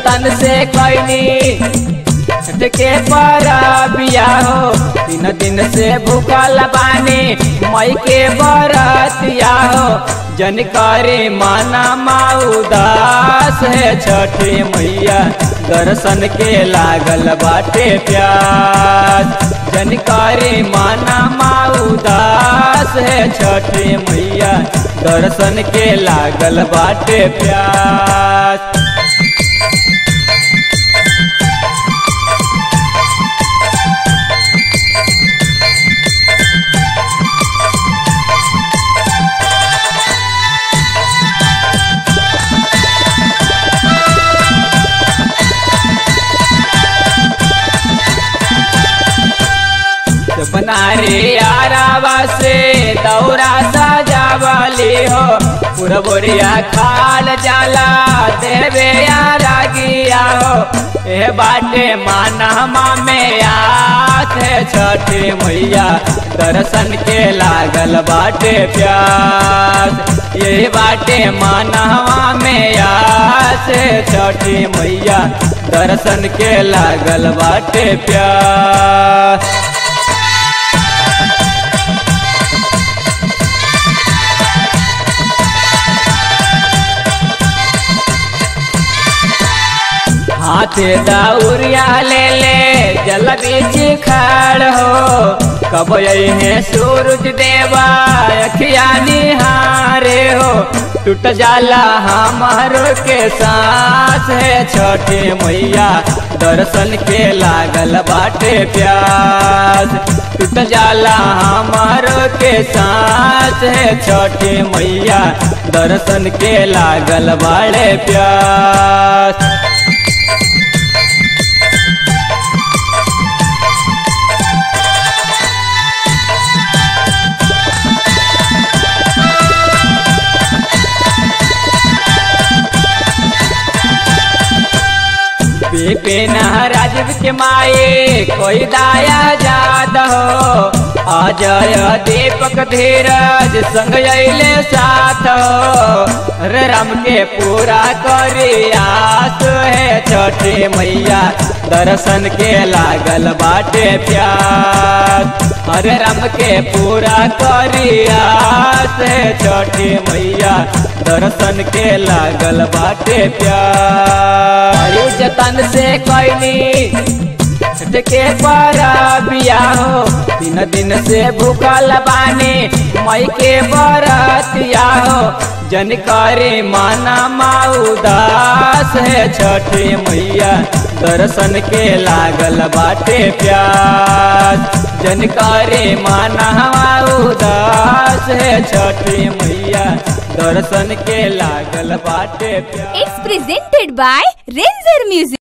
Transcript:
जतन से कैनी छठ के पर बिया हो तीन दिन से भूखल बानी मई के बरतिया हो जन करे माना माउदास है छठे मैया दर्शन के लागल बाटे प्यास जन करे माना माउदास है छठे मैया दर्शन के लागल बाटे प्यास बनारे यारावा से दौरा सजावली हो पूरा बोरिया खाल जाला देवे यारा गिया हो ए बाटे मानहमा में आत है छठे मैया दर्शन के लागल बाटे प्यास ये बाटे मानहवा में आस है छठे मैया दर्शन के लागल बाटे प्यास हाथे दाउरिया ले ले जल बीच खड़ हो कब है सूरज देवा अखिया निहारे हो टूट जाला हमारो के सांस है छठे मैया दर्शन के लागल बाटे प्यास टूट जाला हमारो के सांस है छठे मैया दर्शन के लागल बाड़े प्यास पेन राजीव के माए कोई दाया जाद हो अजय दीपक धीरज संग अले साथ हो रे राम के पूरा करी आस है छठे मैया दर्शन के लागल बाटे प्यास हरे राम के पूरा करी आस है छठे मैया दर्शन के लागल बाटे प्यार जतन से कैनी छठ के पर बिया हो तीन दिन से भूखल बानी मई के बरतिया हो जन करे माना माउदास है छठे मैया दर्शन के लागल बाटे प्यास जन करे माना माउदास है छठे मैया दर्शन के लागल बाटे प्यास It's presented by Renzer Music.